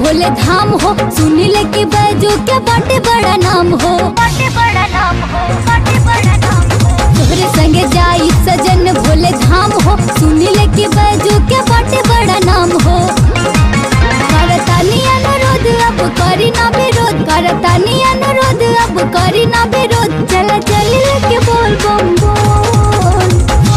भोले धाम हो सुनी ले के बैजू के बाटे बड़ा नाम हो बाटे बड़ा नाम हो बाटे बड़ा नाम हो तोहरे संगे जाई सजन भोले धाम हो सुनी ले के बैजू के बाटे बड़ा नाम हो करतानी अनुरोध अब करी ना विरोध करतानी अनुरोध अब करी ना विरोध चल चल लेके बोल बम बोल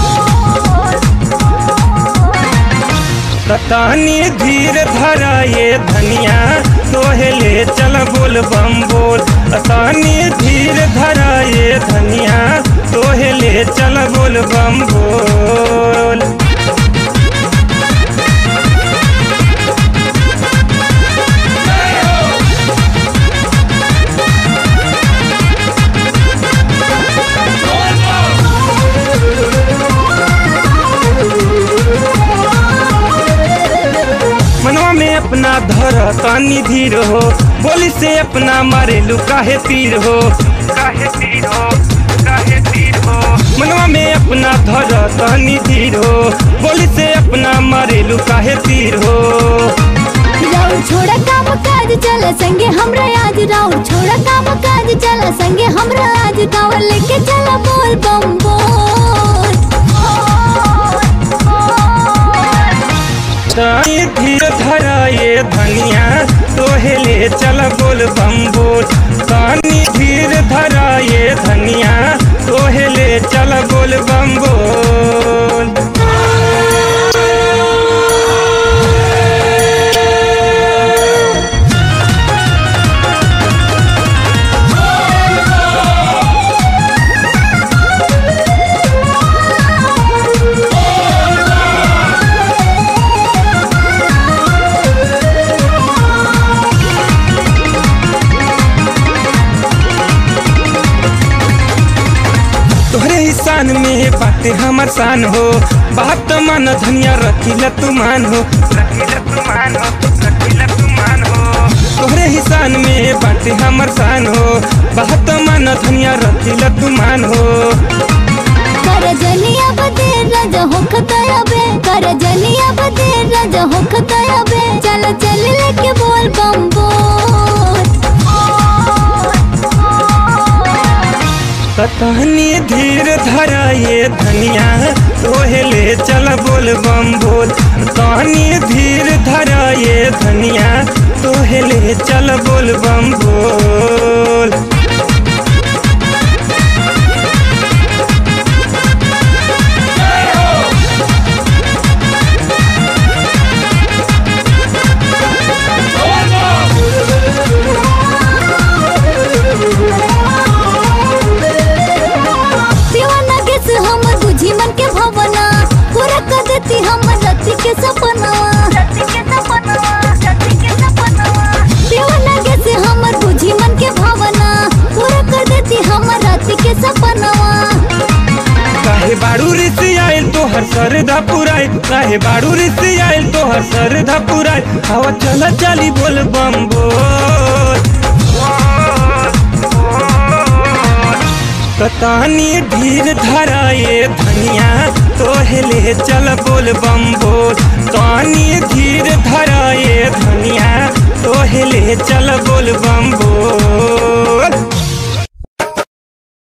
ततानी धीर धरा ये धनिया तोहे ले चल बोल बम बोल ततानी धीर धरा ये धनिया तोहे ले चल बोल बम बोल मनवा में अपना धर तानी धीर हो बोली से अपना मारे लू काहे तीर हो काहे तीर हो काहे तीर हो मनवा में अपना धर तानी धीर हो बोली से अपना मारे लू काहे तीर हो राउर छोड़ा काम काज चल संगे हमरा आज राउर छोड़ा काम काज चल संगे हमरा आज कावर लेके चल बोल बम बोल तानी धीर धरा ये धनिया तोहे ले चल बोल बम बोल तानी धीर धरा ये धनिया तोहे ले चल बोल बम बोल तोहरे ही शान में बाटे हमर शान हो बात मन धनिया रखिला तू मान हो रखिला तू मान हो रखिला तू मान हो तोहरे ही शान में बाटे हमर शान हो बात मन धनिया रखिला तू मान हो कर जनिया बदे रज होख तयबे कर जनिया बदे रज होख तयबे चल चल लेके बोल बम बोल ततहनी धीर धरा ये धनिया तोहे ले चल बोल बम बोल तहनी धीर धरा ये धनिया तोहे ले चल बोल बम बोल दीवाना गेस हम बुझी मन के भावना पूरा कर देती हम रति के सपना दीवाना गेस हमर बुझी मन के भावना पूरा कर देती हम रति के सपना काहे बाड़ू रिसी आयल तोहर सरधा पुराय काहे बाड़ू रिसी आयल तोहर सरधा पुराय हवा चला चली बोल बम बोल कतानी ढीर धरा ये धनिया तोहे ले चल बोल बम बोल तानी धीर धरा ये धनिया तोहे ले चल बोल बम